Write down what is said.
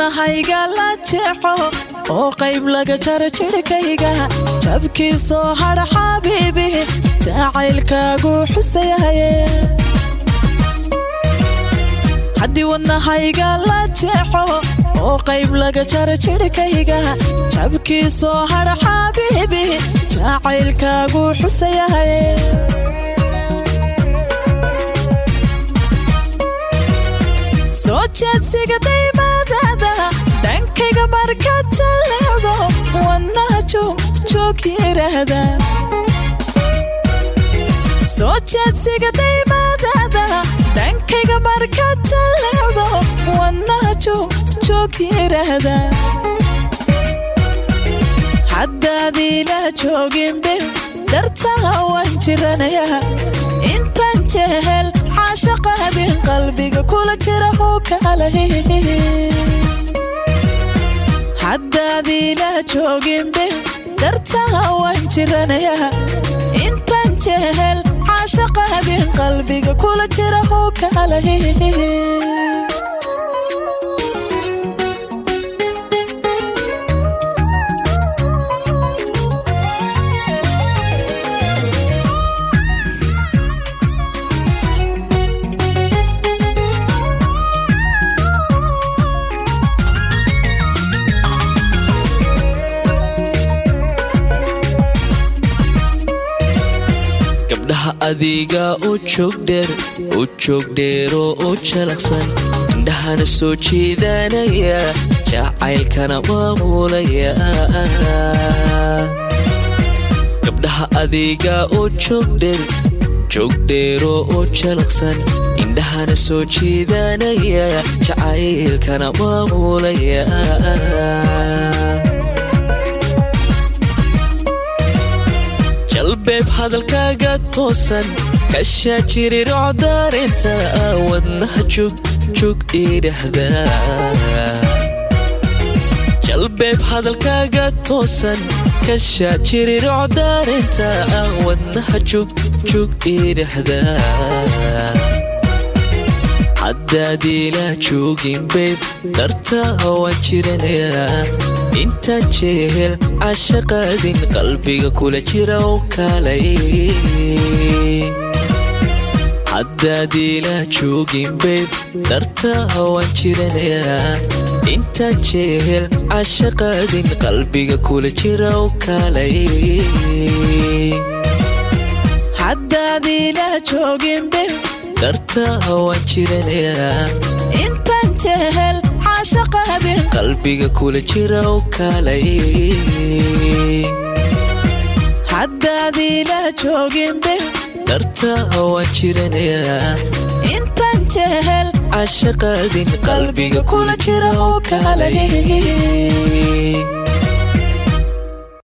wadnahayga la jeexo oo qayb laga jara jidhkayga jabkiisoo hadha xabiibi jacaylkaagu xusayahaye haddii wadnahayga la jeexo oo qayb laga jara jidhkayga jabkiisoo hadha xabiibi jacaylkaagu xusayahaye soo jeedsiga daymaadada dhankayga markaad jalleecdo wadnaha joog yiraahda soo jeedsiga daymaadada dhankayga markaad jalleecdo wadnaha joog yiraahda haddaadiila jooginbe dartaha waan jiranayaa intaan jehel caashaqaabin qalbiga kula jira hoo kaalay haddaadiila jooginbe dartaha waan jiranayaa intaan jehel caashaqaabin qalbiga kula jira hoo kaalay gabdhaha adiga u joogdheer u joogdheeroo u jalaqsan indhahana soo jiidanaya jacaylkana maamulaya gabdhaha adiga u joogdheer joogdheeroo u jalaqsan indhahana soo jiidanaya jacaylkana maamulaya jalbeeb hadalkaaga toosan kashaa jirirocdaarinta wadnaha jugjug idhahda jalbeeb hadalkaaga toosan kashaa jirirocdaarinta wadnaha jugjug idhahda haddaadiila joogin beeb darta waan jiranayaa intaan jehel cashaqaadin qalbiga kula jira oo kaalay haddaadiila joogin beeb darta waan jiranayaa intaan jehel cashaqaadin qalbiga kula jira oo kaalay haddaadiila jooginbe darta waan jiranayaa intaan jehel caashaqaabin qalbiga kula jira oo kaalay haddaadiila jooginbe darta waan jiranayaa intaan jehel cashaqaadin qalbiga qalbiga kula jira oo kaalay